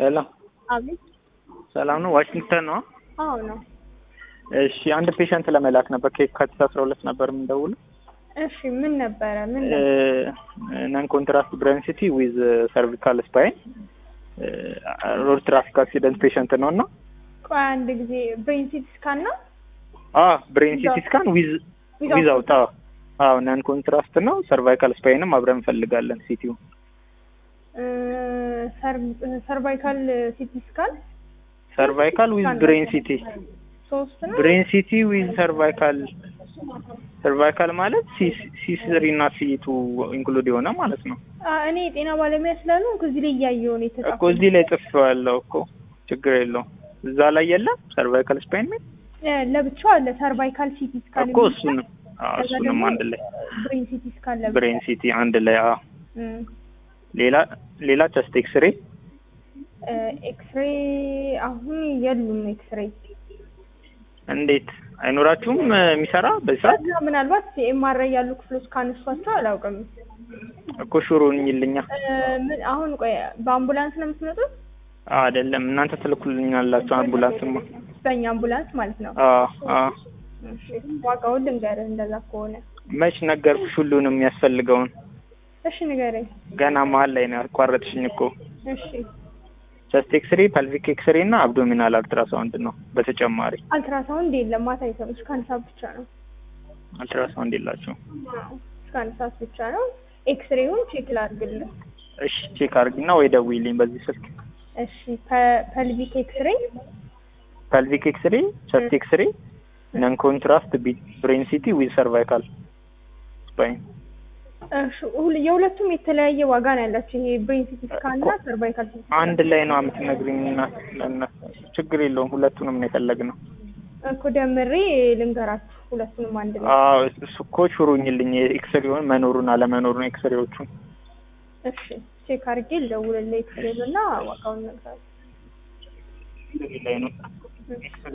ሄሎ አቤት። ሰላም ነው? ዋሽንግተን ነው? አዎ ነው። እሺ አንድ ፔሸንት ለመላክ ነበር ከየካቲት አስራ ሁለት ነበር የምንደውለው። እሺ ምን ነበረ? ምን ነን ኮንትራስት ብሬንሲቲ ዊዝ ሰርቪካል ስፓይን ሮድ ትራፊክ አክሲደንት ፔሸንት ነው እና ቆይ አንድ ጊዜ ብሬን ሲቲ ስካን ነው ብሬን ሲቲ ስካን ዊዝ ዊዛውት አዎ ነን ኮንትራስት ነው። ሰርቫይካል ስፓይንም አብረን እንፈልጋለን ሲቲው ሰርቫይካል ሲቲ ስካን ሰርቫይካል ዊዝ ብሬን ሲቲ ሶስት ነው። ብሬን ሲቲ ዊዝ ሰርቫይካል ሰርቫይካል ማለት ሲ ስሪ እና ሲ ቱ ኢንክሉድ የሆነ ማለት ነው አ፣ እኔ የጤና ባለሙያ ስላሉ እዚህ ላይ እያየሁ ነው እኮ የተጻፈው። እዚህ ላይ ጽፌዋለሁ እኮ ችግር የለውም። እዛ ላይ የለም ሰርቫይካል ስፓይን ሚል እ፣ ለብቻው አለ ሰርቫይካል ሲቲ ስካን እኮ እሱንም አዎ፣ እሱንም አንድ ላይ ብሬን ሲቲ ስካን ለብቻ ብሬን ሲቲ አንድ ላይ አዎ። እም፣ ሌላ ሌላ ቸስት ኤክስሬ እ፣ ኤክስሬ አሁን የሉም ኤክስሬ እንዴት አይኖራችሁም የሚሰራ በዚህ ሰዓት ከዛ ምናልባት ኤምአርአይ ያሉ ክፍሎች ካነሷቸው አላውቅም። እኮ ሹሩን ይልኛ እ፣ ምን አሁን ቆይ በአምቡላንስ ነው የምትመጡት? አይደለም እናንተ ትልኩልኛላችሁ አምቡላንስማ በእኛ አምቡላንስ ማለት ነው። አዎ አዎ እሺ፣ ዋጋውን ልንገርህ እንደዛ ከሆነ መች ነገርኩሽ ሁሉንም የሚያስፈልገውን እሺ ንገረኝ። ገና መሀል ላይ ነው ያቋረጥሽኝ እኮ እሺ ቸስት ኤክስሬ ፐልቪክ ኤክስሬ እና አብዶሚናል አልትራሳውንድ ነው በተጨማሪ አልትራሳውንድ የለም ማታ ይሰሩ እስከ አንድ ሰዓት ብቻ ነው። አልትራሳውንድ የላቸው እስከ አንድ ሰዓት ብቻ ነው። ኤክስሬውን ቼክ ላድርግልህ። እሺ ቼክ አድርጊና ወይ ደውይልኝ በዚህ ስልክ እሺ ፐ- ፐልቪክ ኤክስሬ ፐልቪክ ኤክስሬ ቸስት ኤክስሬ ነን ኮንትራስት ብሬን ሲቲ ዊዝ ሰርቫይካል ስፓይን እሺ ሁል- የሁለቱም የተለያየ ዋጋ ነው ያላቸው። ይሄ ብሬን ሲቲ ስካን እና ሰርቫይካል ሲቲ ስካን አንድ ላይ ነው የምትነግሪኝ እና ለእነሱ ችግር የለውም ሁለቱንም ነው የፈለግነው እኮ ደምሬ ልንገራችሁ ሁለቱንም አንድ ላይ። አዎ እሱ እኮ ሹሩኝልኝ የኤክስሬውን መኖሩን አለመኖሩን ኤክስሬዎቹን እሺ ቼክ አድርጌ ልደውልልህ ኤክስሬውን እና ዋጋውን እነግርሃለሁ። ላይ ነው